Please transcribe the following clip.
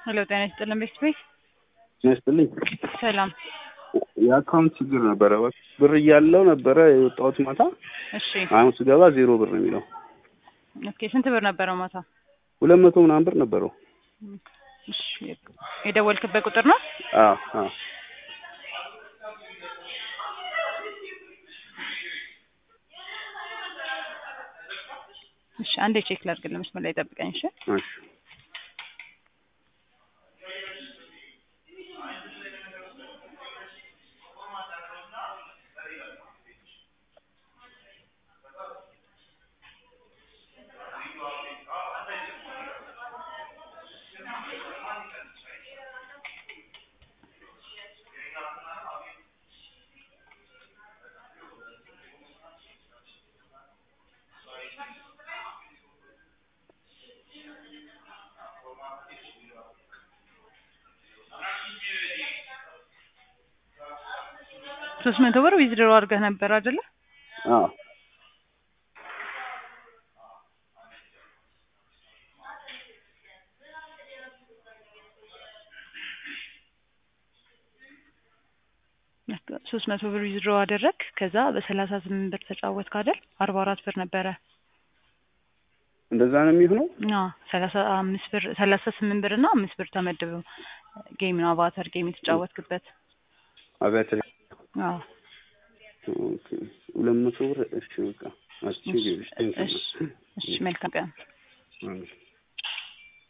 ሄሎ ጤና ይስጥልን ቤት ቤት ይመስልኝ ሰላም። የአካውንት ችግር ነበረ። ብር እያለው ነበረ የወጣሁት ማታ። እሺ አሁን ስገባ ዜሮ ብር ነው የሚለው። ኦኬ ስንት ብር ነበረው ማታ? ሁለት መቶ ምናምን ብር ነበረው። እሺ የደወልክበት ቁጥር ነው? አዎ አዎ እሺ አንዴ ቼክ ላድርግልህ። መስመር ላይ ጠብቀኝ። እሺ እሺ ሶስት መቶ ብር ዊዝድሮ አድርገህ ነበር አይደለ? አዎ ሶስት መቶ ብር ዊዝድሮ አደረግ። ከዛ በሰላሳ ስምንት ብር ተጫወትክ አይደል? አርባ አራት ብር ነበረ። እንደዛ ነው የሚሆነው። አዎ ሰላሳ አምስት ብር ሰላሳ ስምንት ብር እና አምስት ብር ተመድበው ጌም ነው አቫተር ጌም የተጫወትክበት። አብያተ አዎ ኦኬ ሁለት መቶ ብር እሺ በቃ አስችግር እሺ እሺ መልካም ቀን። እሺ